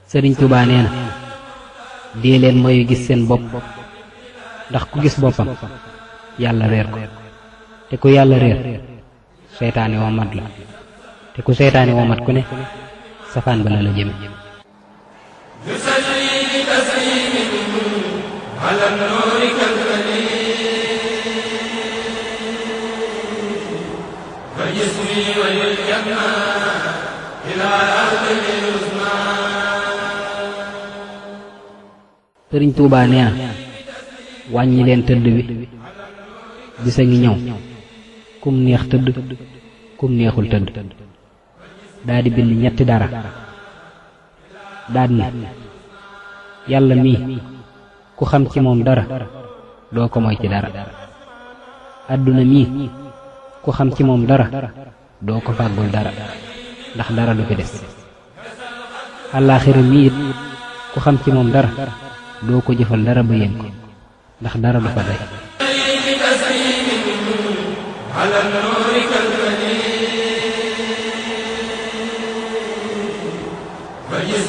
sëriñ Tuubaa nee na dee leen mooy gis seen bopp ndax ku gis boppam yàlla réer ko te ku yàlla réer seytaane womat la te ku seytaane womat ku ne safaan ba la la jëme sëriñ Tuubaa nee na wàññi leen tëdd bi bisa ngi ñëw kum neex tëdd kum neexul tëdd daa di bind ñetti dara daad ne yàlla mii ku xam ci moom dara doo ko moy ci dara àdduna mii ku xam ci moom dara doo ko fàggul dara ndax dara du fi des àllaaxira mii it ku xam ci moom dara doo ko jëfal dara ba yéen ko ndax dara du fa day